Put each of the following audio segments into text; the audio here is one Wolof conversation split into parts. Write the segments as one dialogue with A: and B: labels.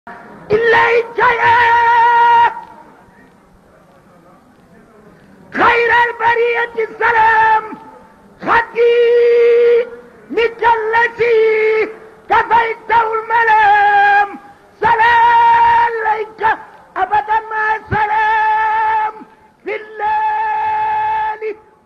A: إليك يا خير البرية السلام خدي مثل الذي كفيته الملام سلام عليك أبدا ما سلام في الليل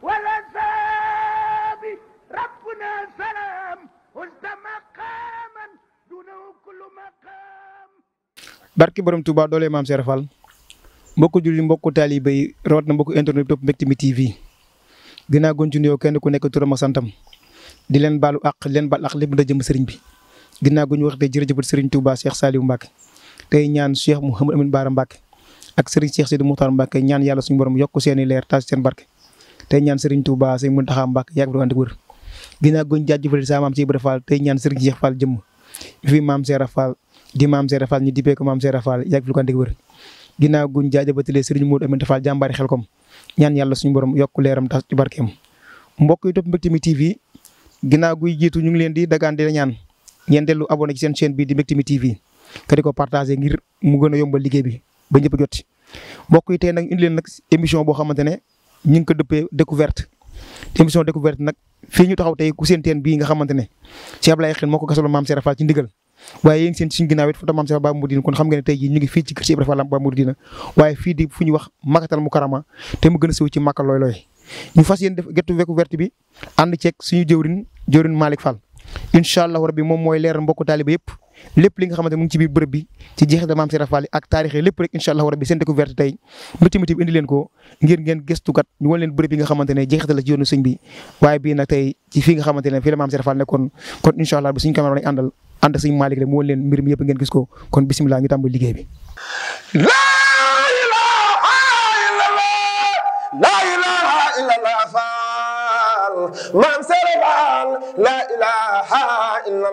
A: والأساب ربنا سلام وزد مقاما دونه كل مقام
B: barki borom Touba doole maam Serap Fall mbokku julli mbokku taalibe yi rawat na mbokku internet bi topp Mbectemi TV dinaa gon ci nuyoo kenn ku nekk turam ak santam di leen baalu àq leen baal àq lépp da jëm sëriñ bi ginnaaw gu ñu wax tey jërëjëfat sëriñ Touba Cheikh Saliou Mbacke tey ñaan Cheikh Mouhamadou Amine Bara Mbacke ak sëriñ Cheikh Sidi Moukhtar Mbacke ñaan yàlla suñu borom yokk seen i leer taas seen barke tey ñaan sëriñ Touba sëriñ Mountakha Mbacke yàgg fi ànd ak wér ginnaaw gu ñu jaajëfal sa maam ci Ibra Fall tey ñaan sëriñ Cheikh Fall jëmm fi maam Serap Fall di maam Serap Fall ñu dippee ko maam Serap Fall yàgg fi ko ànd ak wér ginnaaw guñ jaajëbatalee sëriñ Modou Aminta Fall jàmbaari xel kom ñaan yàlla suñu borom yokk leeram tax ci barkeem mbokk yi topp Mbectemi TV ginnaaw guy jiitu ñu ngi leen di dagaan di la ñaan ngeen dellu abonné ci seen chaîne bii di Mbectemi TV ka di ko partagé ngir mu gën a yombal liggéey bi ba ñëpp jot ci mbokk yi tey nag indi leen nag émission boo xamante ne ñu ngi ko dëppee découverte émission découverte nag fii ñu taxaw tey ku seen teen bii nga xamante ne ci Ablaye Xel moo ko gasaloon maam Serap Fall ci ndigal waaye yéen seen suñu ginnaaw it foto maam Serap Ba Mouridina kon xam nga ne tey jii ñu ngi fii ci kër si Ibra Fall Ba Mouridina waaye fii di fu ñuy wax Makkatal Mukarrama te mu gën a siw ci Makka looy looy ñu fas yéen def gettu découverte bi ànd ceeg suñu jëwrin jëwrin Malick Fall incha allah rabbi moom mooy leeral mbokku taaliba yëpp lépp li nga xamante mu ngi ci biir bërëb bi ci jeexital maam Serap Fall ak taarix lépp rek incha allah rabbi seen découverte tey Mbectemi TV indi leen ko ngir ngeen gëstukat ñu wan leen bërëb yi nga xamante ne jeexital la ci yoonu sëñ bi waaye bii nag tey ci fii nga xamante ne fii la maam Serap Fall nekkoon kon incha allah bi suñu caméra lañ àndal ànd ak sëñ Malick rek mu wan leen mbir mi yëpp ngeen gis ko kon bisimilah ñu tàmbali liggéey bi
C: لا إله إلا الله لا إله إلا الله فال من سربان لا إله إلا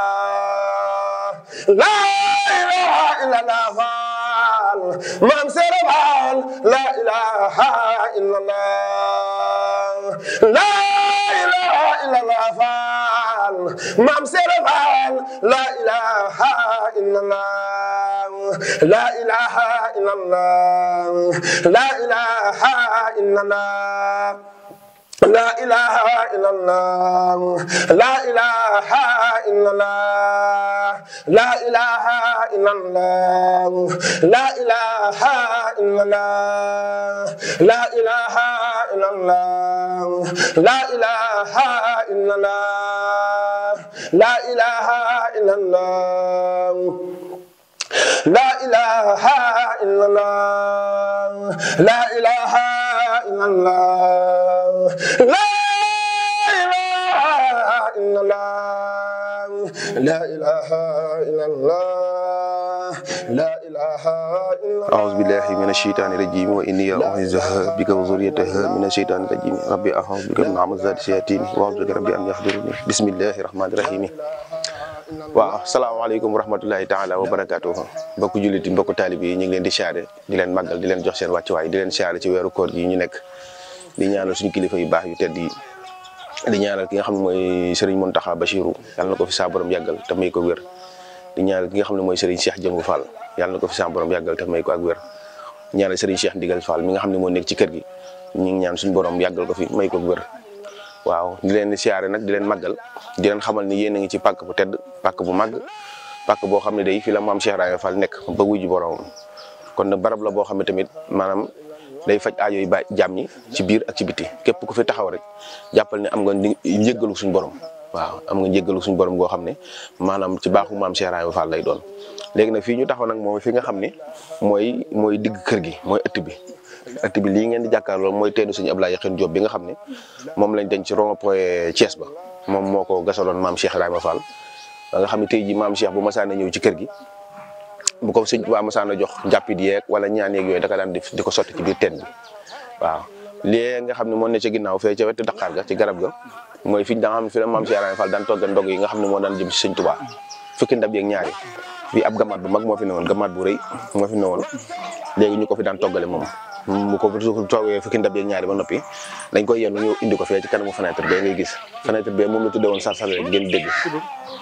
C: الله لا إله إلا الله فال من سربان لا إله إلا الله لا إله إلا الله فال من سربان لا إله إلا الله لا إله إلا الله لا إله إلا الله لا إله إلا الله لا إله إلا الله لا إله إلا الله لا إله إلا الله لا إله إلا الله لا إله إلا الله لا إله إلا الله لا إله إلا الله لا إله إلا الله لا إله إلا الله لا إله إلا الله لا إله إلا الله
D: أعوذ بالله من الشيطان الرجيم وإني أعوذها بك وذريتها من الشيطان الرجيم ربي أعوذ بك من همزات الشياطين وأعوذ بك ربي أن يحضرني بسم الله الرحمن الرحيم waaw salaamaaleykum wa rahmatulahi taala wa barakaatu mbokku jullit yi mbokku taalib yi ñu ngi leen di siyaare di leen màggal di leen jox seen wàccuwaay di leen siyaare ci weeru koor gi ñu nekk di ñaanal suñu kilifa yu baax yu tedd yi di ñaanal ki nga xam ne mooy Serigne Mountakha Bachirou yàlla na ko fi saa borom yàggal te may ko wér di ñaanal ki nga xam ne mooy Serigne Cheikh Jëmbu Fall yàlla na ko fi saa borom yàggal te may ko ak wér ñaanal Serigne Cheikh Ndigal Fall mi nga xam ne moo nekk ci kër gi ñu ngi ñaan suñu borom yàggal ko fi may ko ak wér waaw di leen siyaare nag di leen màggal di leen xamal ni yéen a ngi ci pàkk bu tedd pàkk bu màgg pàkk boo xam ne day fi la maam Cheikh Ibrahima Fall nekk ba wuy ji boromam kon nag barab la boo xam ne tamit maanaam day faj aajo yi ba jàmm ñi ci biir ak ci biti képp ku fi taxaw rek jàppal ne am nga njëggalu suñu borom waaw am nga njëggalu suñu borom goo xam ne maanaam ci baaxu maam Cheikh Ibrahima Fall lay doon léegi nag fii ñu taxaw nag moom fi nga xam ne mooy mooy digg kër gi mooy ëtt bi ëtt bi lii ngeen di jàkkaarloo mooy teenu suñu Ablaye Yaxin Diop bi nga xam ne moom lañ denc ci rond-point Thiès ba moom moo ko gasaloon maam Cheikh Ibrahima Fall ba nga xam ne tey jii maam Cheikh bu masaana ñëw ci kër gi bu ko sëñ Tuubaa masaana jox njàppit yeeg wala ñaan yeeg yooyu daka daan def di ko sotti ci biir teen bi waaw lii nga xam ne moo ne ca ginnaaw fee ca wetu Dakar ga ci garab ga mooy fi da nga xam ne fi la maam Cheikh Ibrahima Fall daan togga ndog yi nga xam ne moo daan jëm ci sëñ Tuubaa fukki ndab yeeg ñaari fii ab gamaat bu mag moo fi newoon gamaat bu rëy moo fi newoon léegi ñu ko fi daan toggale moom mu ko toogee fukki ndab yeeg ñaari ba noppi dañ koy yenn ñu indi ko fee ci kanamu fenêtre bee ngay gis fenêtre bee moom la tuddee woon sarsal rek ngeen dégg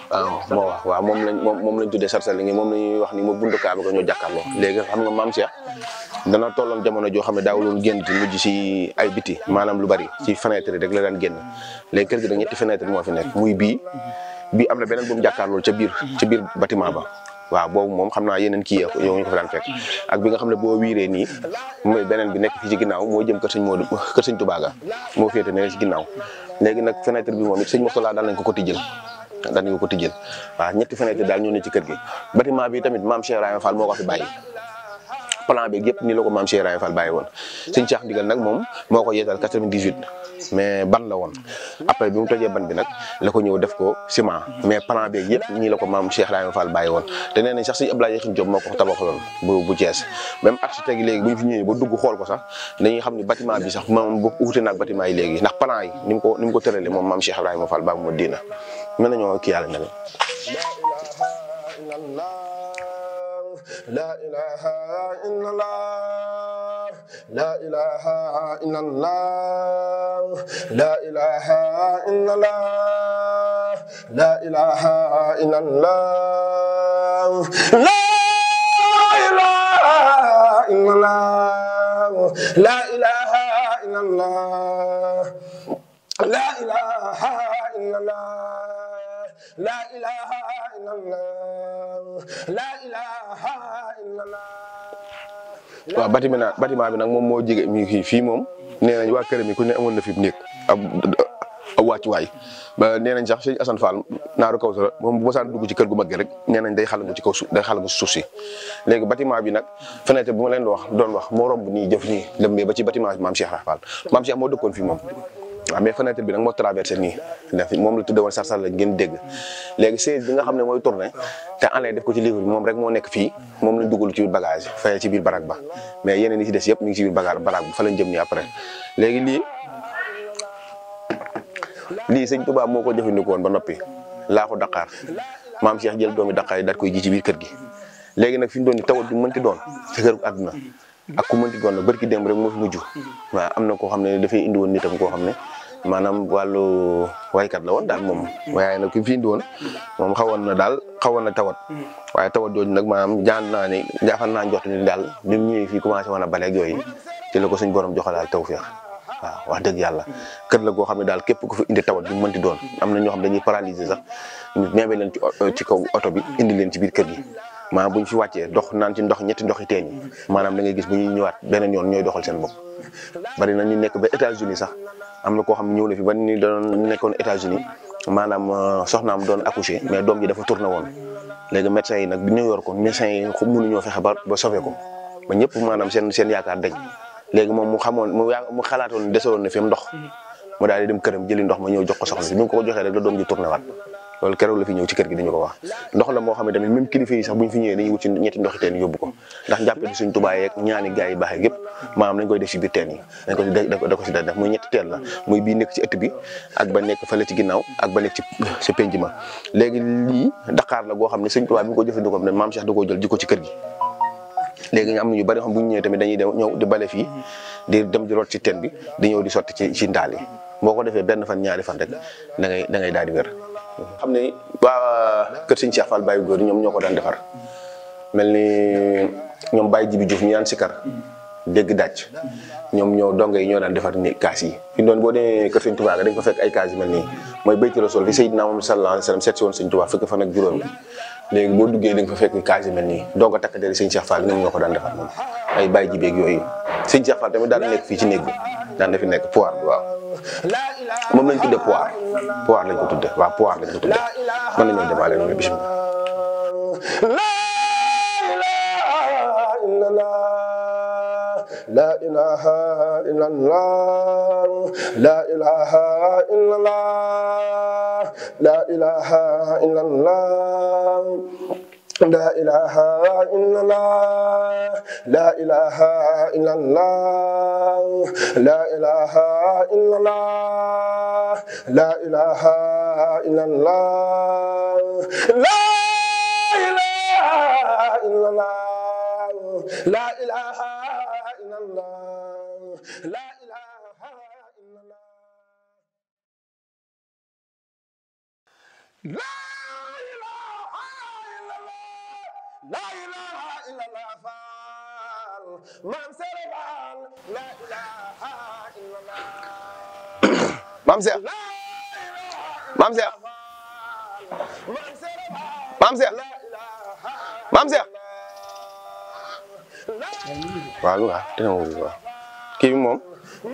D: waaw moo wax waaw moom lañ moom moom lañ tuddee sarsal ngi moom la ñuy wax ni moo buntu kaaba ga ñoo jàkkaarloo léegi xam nga maam Cheikh dana tolloon jamono joo xam ne daawuloon génn di mujj si ay biti maanaam lu bari ci fenêtre yi rek la daan génn léegi kër gi nag ñetti fenêtre moo fi nekk muy bii bii am na beneen bu mu jàkkaarloo ca biir ca biir bâtiment ba waaw boobu moom xam naa yeneen kii yow ñu ko fa daan fekk ak bi nga xam ne boo wiiree nii mooy beneen bi nekk fii ci ginnaaw moo jëm kër sëñ Modou kër sëñ Touba ga moo féete ne ci ginnaaw léegi nag fenêtre bi moom it sëñ Moustapha daal nañ ko ko tijjël daal nañ ko ko tijjël waaw ñetti fenêtre daal ñoo ne ci kër gi bâtiment bi tamit maam Cheikh Ibrahima Fall moo ko fi bàyyi plan bi yëpp nii la ko maam Cheikh Ibrahima Fall bàyyi woon sëñ Cheikh Ndigal nag moom moo ko yeetal 98 mais ban la woon après bi mu tojee ban bi nag la ko ñëw def ko ciment mais plan bi yëpp nii la ko maam Cheikh Ibrahima Fall bàyyi woon te nee nañ sax sëñ Abdoulaye Yaxin Diop moo ko tabaxaloon bu bu Thiès même architecte yi léegi bu ñu fi ñëwee ba dugg xool ko sax dañuy xam ni bâtiment bi sax moom bu wuute naag bâtiment yi léegi ndax plan yi ni mu ko ni mu ko tëralee moom maam Cheikh Ibrahima Fall baa mu diina mën nañoo kii yàlla ne
C: لا إله إلا الله لا إله إلا الله لا إله إلا الله لا إله إلا الله لا إله إلا الله لا إله إلا الله لا إله إلا الله لا إله إلا الله لا إله إلا الله
D: waaw bâtiment nag bâtiment bi nag moom moo jege mi ngi fii moom nee nañ waa kër mi ku ne amoon na fi néeg ab ab wàccuwaay ba nee nañ sax sëñ Assane Fall naaru kaw sara moom bu mosaan dugg ci kër gu mag gi rek nee nañ day xalangu ci kaw suuf day xalangu suuf si léegi bâtiment bi nag fenêtre bu ma leen wax doon wax moo romb nii jëf nii lëmbee ba ci bâtiment bi maam Cheikh Fall maam Cheikh moo dëkkoon fii moom waaw mais fenêtre bi nag moo traversé nii def moom la tudde woon sarsar la ngeen dégg léegi siège bi nga xam ne mooy tourné te enlay def ko ci livre bi moom rek moo nekk fii moom lañ dugal ci biir bagage fayee ci biir barak ba mais yeneen yi ci des yëpp ñu ngi ci biir bagage barak ba fa lañ jëm nii après léegi lii lii sëñ Touba moo ko jëfandikoo woon ba noppi laa ko Dakar maam Cheikh jël doomi Dakar yi daal koy ji ci biir kër gi léegi nag fi mu doon ni tawat bi mënti doon ci kër àdduna ak ku mënti doon nag barki démb rek moo fi mujj waaw am na koo xam ne dafay indi woon nitam koo xam ne maanaam wàllu waykat la woon daal moom waaye nag ki fi indi woon moom xawoon na daal xawoon na tawat waaye tawat jooju nag maanaam jaan naa ni jaafal naa njort ni daal bi mu ñëwee fii commencé woon a baleeg yooyu ci la ko suñ borom joxalaal tawfeex waaw wax dëgg yàlla kër la goo xam ne daal képp ku fi indi tawat bi mu mënti doon am na ñoo xam dañuy paralyser sax ñu meebe leen ci ci kaw oto bi indi leen ci biir kër gi maanaam bu ñu fi wàccee dox naan ci ndox ñetti ndox yi teen yi maanaam da ngay gis bu ñuy ñëwaat beneen yoon ñooy doxal seen bopp bari na ñu nekk ba États-Unis sax am na koo xam ne ñëw na fi ba ni doon nekkoon États-Unis maanaam soxnaam doon accoucher mais doom ji dafa tourné woon léegi médecins yi nag bi ñu yor ko médecins yi mënuñoo fexe ba ba sauver ko ba ñëpp maanaam seen seen yaakaar dañ léegi moom mu xamoon mu yaa mu xalaatoon desewoon na fi mu ndox mu daal di dem këram jëli ndox ma ñëw jox ko soxna si bi mu ko joxee rek la doom ji tourné waat loolu keroog la fi ñëw ci kër gi dañu ko wax ndox la moo xam ne tamit même kilifa yi sax bu ñu fi ñëwee dañuy wut ci ñetti ndoxi teen yóbbu ko ndax njàppee suñ tubaay yeeg ñaani gars yi baaxee yëpp maanaam dañ koy def ci biir teen yi dañ ko da ko si da def muy ñetti teen la muy bii nekk ci ëtt bi ak ba nekk fële ci ginnaaw ak ba nekk ci ci penc ma léegi lii Dakar la goo xam ne suñ tubaay bi ñu ko jëfandikoo ne maam Cheikh da koo jël ji ko ci kër gi léegi ñu am na ñu bari xam bu ñu ñëwee tamit dañuy dem ñëw di bale fii di dem di root ci teen bi di ñëw di sotti ci ci ndaal yi boo ko defee benn fan ñaari fan rek da ngay da ngay daal di wér xam ne waa kër sëñ Cheikh Fall Baye góor ñoom ñoo ko daan defar mel ni ñoom Baye Jibi Diouf ñu daan sikar dégg dàcc ñoom ñoo donge yi ñoo daan defar ni kaas yi fi doon boo demee kër sëñ Touba dañ ko fekk ay kaas yi mel nii mooy bayti rasul fi Seydina Muhammad sallallahu alayhi wasallam seet si woon sëñ Touba fekk fan ak juróom léegi boo duggee da nga fa fekk kaas yi mel nii doo ko takk deri sëñ Cheikh Fall ñoom ñoo ko daan defar moom ay Baye Jibi ak yooyu sëñ Cheikh Fall tamit daan nekk fii ci néeg bi daan na fi nekk poire bi waaw moom lañ tuddee poire poire lañ ko tuddee waaw poire lañ ko tuddee mën nañoo demaale noonu bisimilah.
C: لا إله إلا الله لا إله إلا الله لا إله إلا الله لا إله إلا الله لا إله إلا الله لا إله إلا الله لا إله إلا الله لا إله إلا الله لا إله إلا الله لا إله إلا الله لا illallah faal maam Sere Faal la ilaha illallah
D: maam Cheikh maam Cheikh
C: maam Sere Faal
D: maam Cheikh
C: la ilaha
D: maam Cheikh waaw lu nga dina ma wuyu waaw kii bi moom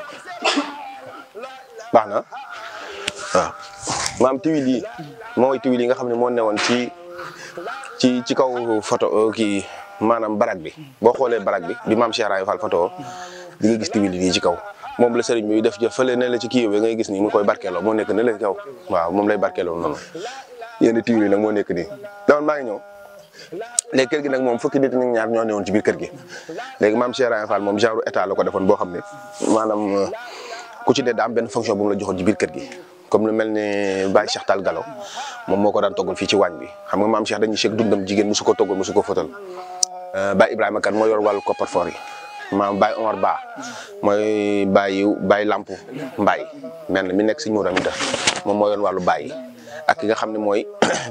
D: baax na waaw maam tiwil yi mooy tiwil yi nga xam ne moo newoon ci ci ci kaw photo kii maanaam barak bi boo xoolee barak bi bi maam Cheikh Raye Fall photo di nga gis tiwil yi ci kaw moom la sëriñ bi def jëf fële ne la ci kii yooyu ngay gis nii mu koy barkeeloo moo nekk ne la ci kaw waaw moom lay barkeeloo noonu yenn tiwil yi nag moo nekk nii dama maa ngi ñëw léegi kër gi nag moom fukki nit ñi ñaar ñoo newoon ci biir kër gi léegi maam Cheikh Raye Fall moom genre état la ko defoon boo xam ne maanaam ku ci ne daa am benn fonction bu mu la joxoon ci biir kër gi comme lu mel ni Baye Cheikh Tall Galo moom moo ko daan toggal fii ci waañ bi xam nga maam Cheikh dañuy seeg dundam jigéen musu ko toggal musu ko fëtal Baye Ibrahima Kane moo yor wàllu coffre-fort yi maam Baye Omar Ba mooy Baye Baye Lamp Mbaye mel na mi nekk Sëñ Mourou Amida moom moo yor wàllu Baye ak ki nga xam ne mooy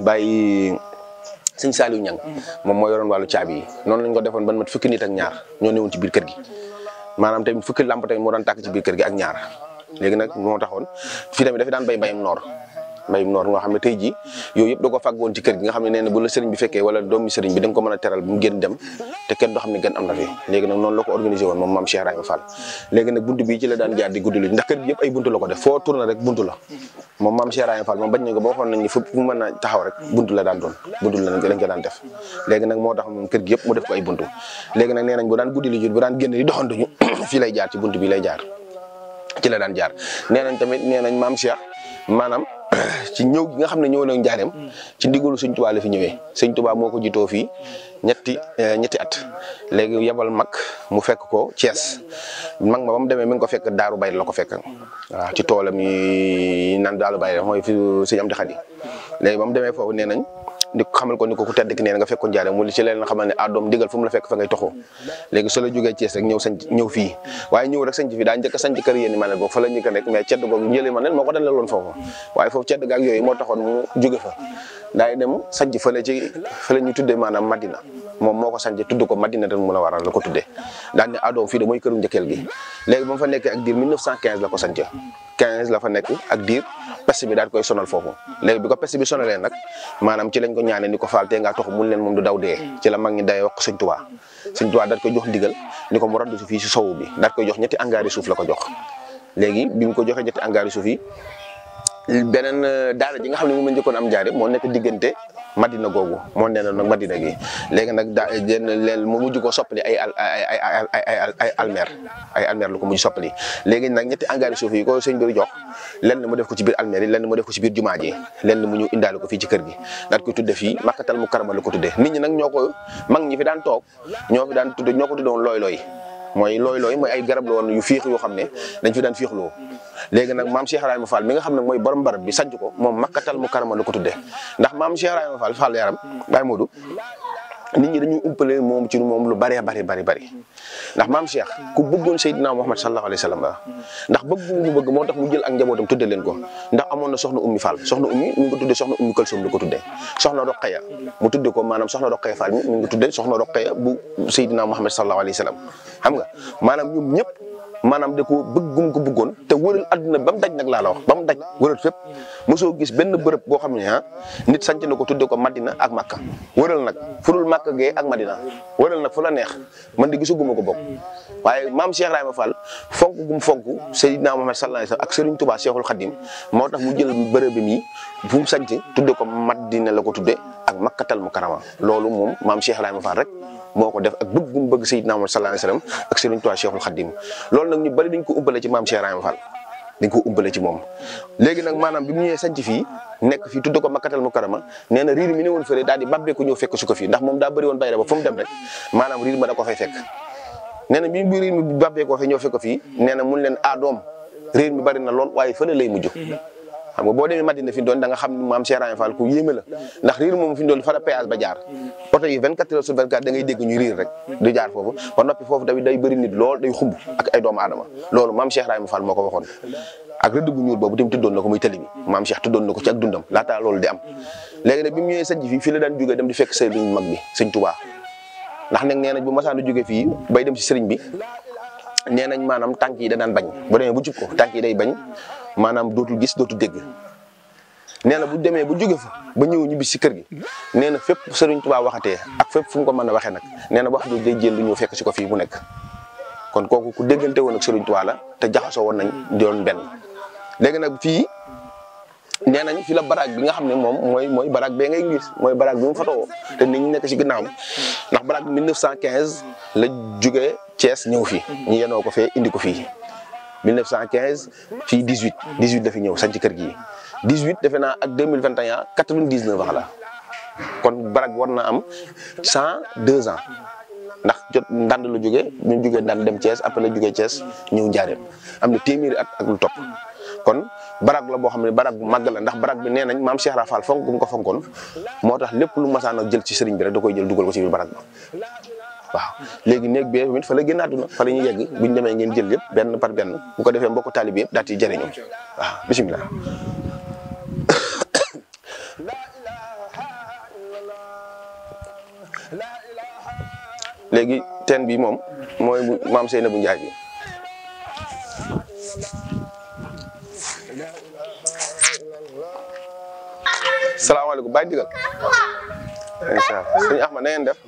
D: Baye sëñ Saliou Niang moom moo yoroon wàllu caabi yi noonu lañ ko defoon ban mat fukki nit ak ñaar ñoo newoon ci biir kër gi maanaam tamit fukki lamp tamit moo daan tàkk ci biir kër gi ak ñaar léegi nag moo taxoon fii tamit dafa daan bay mbayum noor mbayum noor nga xam ne tey jii yooyu yëpp da ko fàggoon ci kër gi nga xam ne nee na bu la sëriñ bi fekkee wala doomi sëriñ bi da nga ko mën a teral bu mu génn dem te kenn doo xam ne gën am na fi léegi nag noonu la ko organisé woon moom maam Cheikh Rahima Fall léegi nag buntu bii ci la daan jaar di guddi lu ndax kër gi yëpp ay buntu la ko def foo tourné rek buntu la moom maam Cheikh Rahima Fall moom bañ nañ ko ba waxoon nañ ni fu mu mën a taxaw rek buntu la daan doon buntu la lañ ko daan def léegi nag moo tax moom kër gi yëpp mu def ko ay buntu léegi nag nee nañ bu daan guddi lu jot bu daan génn di doxantuñu fii lay jaar ci buntu bi lay jaar ci la daan jaar nee nañ tamit nee nañ maam Cheikh maanaam ci ñëw gi nga xam ne ñëw na njaareem ci ndigalu sëñ Tuubaa la fi ñëwee sëñ Tuubaa moo ko jitoo fii ñetti ñetti at léegi yebal mag mu fekk ko Thiès mag ma ba mu demee mi ngi ko fekk Daaru Bay la ko fekk waaw ci toolam yi nan Daaru Bay mooy fi sëñ Amdi Xadi léegi ba mu demee foofu nee nañ di xamal ko ni ko ku tedd ki nee na nga fekk ko njaareem mu li ci leen xamal ne ah doom digal fu mu la fekk fa ngay toxoo léegi soo la jógee Thiès rek ñëw sanc ñëw fii waaye ñëw rek sanc fii daa njëkk a sanc kër yéen manel boobu fa la njëkk a nekk mais cedd googu njëli manel moo ko dalaloon foofu waaye foofu cedd gaak yooyu moo taxoon mu jóge fa daay dem sanc fële ci fële ñu tuddee maanaam Madina moom moo ko sanc tudd ko Madina tan mu la waral la ko tuddee daan ne adoom fii de mooy këru njëkkeel gi léegi ba mu fa nekkee ak diir 1915 la ko sanc 15 la fa nekk ak diir peste bi daal koy sonal foofu léegi bi ko peste bi sonalee nag maanaam ci lañ ko ñaanee ni ko faal tee ngaa tox mun leen moom du daw dee ci la mag ñi day wax sëñ Tuubaa sëñ Tuubaa daal koy jox ndigal ni ko mu raddu si fii si sowu bi daal koy jox ñetti angaari suuf la ko jox léegi bi mu ko joxee ñetti angaari suuf yi beneen daara ji nga xam ne moom la njëkkoon am jaare moo nekk diggante Madina googu moo nee na nag Madina gi léegi nag daa jenn leen mu mujj ko soppali ay ay ay ay ay almer ay almer lu ko mujj soppali léegi nag ñetti engrais suuf yi ko sëñ bi jox lenn mu def ko ci biir almer yi lenn mu def ko ci biir jumaa ji lenn mu ñëw indaale ko fii ci kër gi daal koy tudde fii makkatal mu karama la ko tudde nit ñi nag ñoo ko mag ñi fi daan toog ñoo fi daan tudde ñoo ko tudde woon looy looy mooy looy looy mooy ay garab la woon yu fiix yoo xam ne dañ fi daan fiixloo léegi nag maam Cheikh Ibrahima Fall mi nga xam ne mooy borom barab bi sanc ko moom makkatal mu karama la ko tuddee ndax maam Cheikh Ibrahima Fall Fall yaram Baye Modou nit ñi dañuy umpale moom ci moom lu bëree bari bari bari ndax maam Cheikh ku bëggoon Seydina Muhammad sallallahu alayhi wa sallam ndax bëgg mu bëgg moo tax mu jël ak njabootam tudde leen ko ndax amoon na soxna ummi Fall soxna ummi mi ngi ko tuddee soxna ummi Kalsoom la ko tuddee soxna Roqaya mu tudde ko maanaam soxna Roqaya Fall mi mi ngi ko tuddee soxna Roqaya bu Seydina Muhammad sallallahu alayhi wa sallam xam nga maanaam ñoom ñëpp maanaam da ko bëggum ko bëggoon te wëral àdduna ba mu daj nag laa la wax ba mu daj wëral fépp mosoo gis benn bërëb boo xam ne ah nit sanc na ko tudde ko Madina ak Makka wëral nag furul Makka gee ak Madina wëral nag fu la neex man di gisuguma ko bokk waaye maam Cheikh Ibrahima Fall fonk gum fonk Seydina Muhammad sallallahu alayhi wasallam ak Serigne Touba Cheikhul Khadim moo tax mu jël bërëb bi mi bu mu sanc tudde ko Madina la ko tudde ak Makkatal Mukarrama loolu moom maam Cheikh Ibrahima Fall rek moo ko def ak bëgg gum bëgg Seydina Muhammad sallallahu alayhi wasallam ak Serigne Touba Cheikhul Khadim loolu nag ñu bari dañ ko ubbale ci maam Cheikh Ibrahima Fall dañ ko ubbale ci moom léegi nag maanaam bi mu ñëwee sanc fii nekk fii tudd ko makkatal mu karama nee na riir mi ne woon fële daal di babbee ko ñëw fekk su ko fii ndax moom daa bëri woon bayra ba fu mu dem rek maanaam riir ma da ko fay fekk nee na bi bi riir mi babbee ko fay ñëw fekk ko fii nee na mun leen ah doom riir mi bari na lool waaye fële lay mujj xam nga boo demee Madina fi doon da nga xam ne maam Cheikh Ibrahima Fall ku yéeme la ndax riir moom fi doon fa la péage ba jaar oto yi 24 heures sur 24 da ngay dégg ñu riir rek du jaar foofu ba noppi foofu tamit day bëri nit lool day xumb ak ay doomu aadama loolu maam Cheikh Ibrahima Fall moo ko waxoon ak rëdd bu ñuul boobu tamit tuddoon na ko muy tali bi maam Cheikh tuddoon na ko ci ak dundam laataa loolu di am léegi nag bi mu ñëwee sanc fii fii la daan jógee dem di fekk sëriñ mag bi sëñ Touba ndax nag nee nañ bu masaan a jóge fii bay dem si sëriñ bi nee nañ maanaam tànk yi da daan bañ bu demee bu jub ko tànk yi day bañ maanaam dootul gis dootul dégg nee na bu demee bu jóge fa ba ñëw ñibbi si kër gi nee na fépp sëriñ Tuubaa waxatee ak fépp fu mu ko mën a waxee nag nee na wax jooju day jël lu ñëw fekk si ko fii mu nekk kon kooku ku déggante woon ak sëriñ Tuubaa la te jaxasoo woon nañ doon benn léegi nag fii nee nañ fi la baraag bi nga xam ne moom mooy mooy baraag bee ngay gis mooy baraag bi mu fatoo te nit ñi nekk si ginnaawam ndax baraag bi 1915 la jógee Thiès ñëw fii ñu yenoo ko fee indi ko fii 1915 fii 18 18 la fi ñëw sañ ci kër gi 18 defe naa ak 2021 99 ans la kon baraag war na am 102 ans ndax jot ndànd la jógee ñu jógee ndànd dem Thiès après la jógee Thiès ñëw njaareem am na téeméeri at ak lu topp kon barak la boo xam ne barak bu màgg la ndax barak bi nee nañ maam Cheikh Rafal fonk gu mu ko fonkoon moo tax lépp lu masaan a jël ci sëriñ bi rek da koy jël dugal ko ci biir barak ba waaw léegi néeg bi tamit fa la génn àdduna fa la ñuy yegg bu ñu demee ngeen jël yëpp benn par benn bu ko defee mbokku taalibe yëpp daal di jëriñu waaw bisimilah. léegi teen bi moom mooy bu maam Seynabou Ndiaye bi. salaamaaleykum bàyyi digal incha allah sëñ Ahmad na ngeen def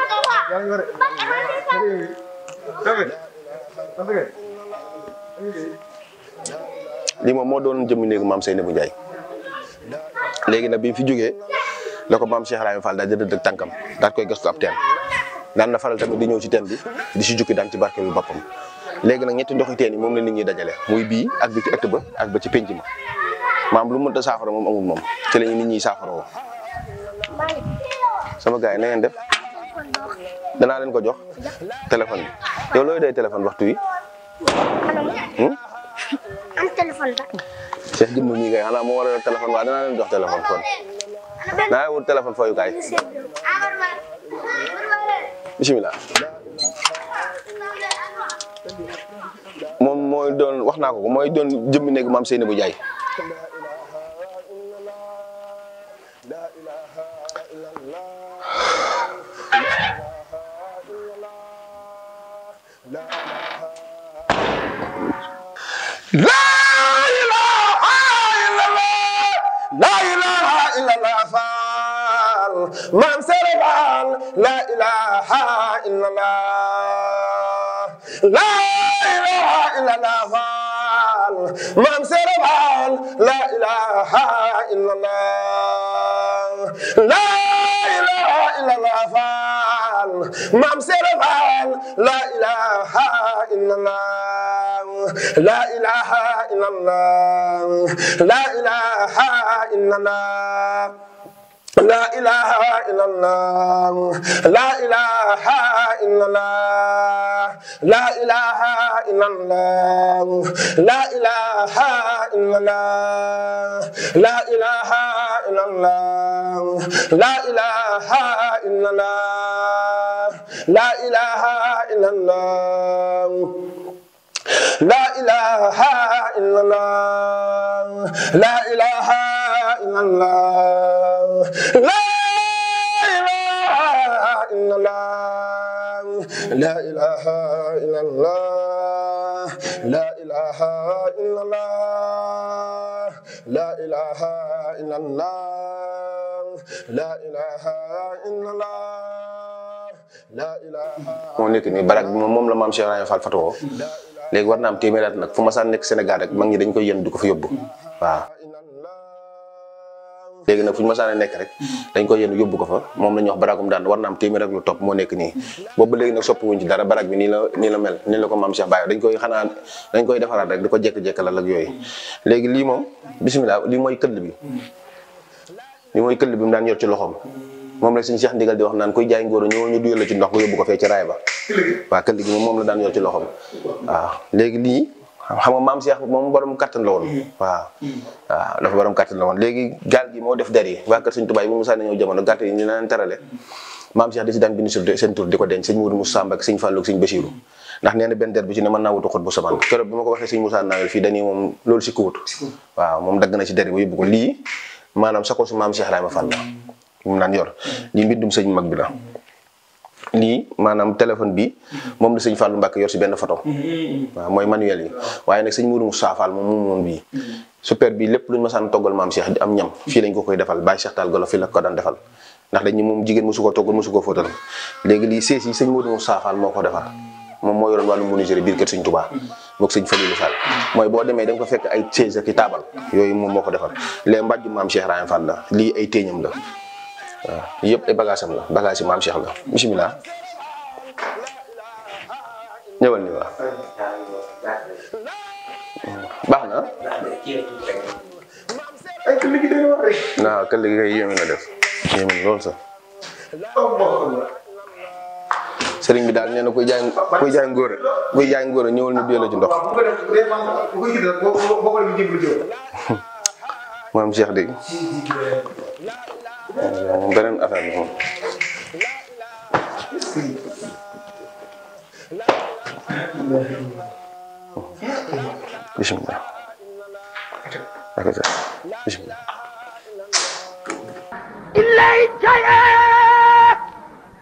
D: lii moom moo doon jëmmi néegu maam Seynabou Ndiaye léegi nag bi fi jógee la ko maam Cheikh Ibrahima Fall daal di dëdd tànkam daal koy gas ko ab teen daan na faral tamit di ñëw ci teen bi di si jukki daan ci barkeelu boppam léegi nag ñetti ndoxi teen yi moom la nit ñi dajale muy bii ak bi ci ëtt ba ak ba ci penc ma maam lu mënta saafara moom amul moom ci la ñu nit ñi saafara woo sama gars yi na ngeen def danaa leen ko jox téléphone bi yow looy doy téléphone waxtu wi
E: am téléphone ba.
D: Cheikh jëmm mii kay xanaa moo war a yor téléphone waaye danaa leen jox téléphone kon naa wut téléphone fooyukaay bisimilah moom mooy doon wax naa ko ko mooy doon jëmmi néegu maam Seynabou Ndiaye
C: La ilaha illallah La ilaha illallah Fall Maam Sere Fall La ilaha illallah La ilaha illallah Fall Maam Sere Fall La ilaha illallah La ilaha illallah Fall Maam Sere Fall La ilaha illallah لا إله إلا الله لا إله إلا الله لا إله إلا الله لا إله إلا الله لا إله إلا الله لا إله إلا الله لا إله إلا الله لا إله إلا الله لا إله إلا الله لا إله إلا الله لا إله إلا الله لا إله إلا الله لا إله إلا الله لا إله إلا الله لا إله إلا الله لا إله إلا الله لا إله
D: moo nekk nii barak bi moom moom la maam Cheikh Ibrahima Fall fatoo léegi war na am téeméer at nag fu ma saan nekk Sénégal rek mag ñi dañ koy yën di ko fa yóbbu waaw léegi nag fu ñu ma saan nekk rek dañ koy yën yóbbu ko fa moom la ñuy wax barakum daan war na am téeméer ak lu topp moo nekk nii boobu ba léegi nag soppi wuñ ci dara barak bi nii la nii la mel nii la ko maam Cheikh Baye dañ koy xanaa dañ koy defaraat rek di ko jekk-jekkalal ak yooyu léegi lii moom bisimilah lii mooy këll bi lii mooy këll bi mu daan yor ci loxoom moom la suñu Cheikh ndigal di wax naan koy jaay ngóor ñëw ñu duyal la ci ndox nga yóbbu ko fee ci raay ba waaw këll gi moom moom la daan yor ci loxoom waaw léegi lii xam nga maam Cheikh moom borom kattan la woon waaw waaw dafa borom kattan la woon léegi gaal gi moo def der yi waa kër Sëñ Tuubaa yi bu mu sànni ñëw jamono gàtt yi ñu leen terale maam Cheikh di si daan bind seen tur di ko denc sëñ Mourou Moussa Mbacke sëñ Fallou ak sëñ Bachirou ndax nee na benn der bi ci ne mën naa wutu xut bu samaan keroog bi ma ko waxee sëñ Moussa Nawel fii dañuy moom loolu si ko wut waaw moom dagg na ci der yi ba yóbbu ko lii maanaam sa ko su maam Cheikh Ibrahima Fall la mu naan yor lii mbindum sëñ mag bi la lii maanaam téléphone bi moom la sëñ Fallou Mbacke yor si benn photo waaw mooy manuel yi waaye nag sëñ Mourou Moussa Fall moom moom moom bii super bi lépp luñ ma saan toggal maam Cheikh di am ñam fii lañ ko koy defal Baye Cheikh Tall Golo fii la ko daan defal ndax dañ moom jigéen mosu koo toggal mosu koo fóotal léegi lii sees yi sëñ Mourou Moussa Fall moo ko defar moom moo yoroon wàllu menuiserie biir kër sëñ Touba moog sëñ Falilou Fall mooy boo demee da nga ko fekk ay chaise ak i taabal yooyu moom moo ko defar les mbàjju maam Cheikh Rahim Fall la lii ay téeñam la waaw yëpp ay bagage am la bagage yi maam Cheikh la bisimilah ñëwal ni waaw baax na waaw këll gi kay yéeme na def yéeme na lool sax sëriñ bi daal nee na kuy jaay kuy jaay ngóor kuy jaay ngóor ñëwal ñu dee la ci ndox maam Cheikh dégg moom beneen affaire la moom bisimilah ak sa bisimilah
A: إلي جاء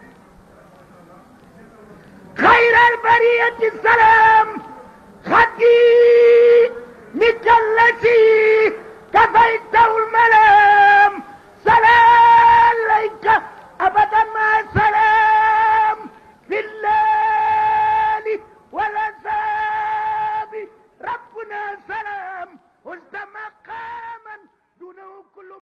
A: خير البرية السلام خدي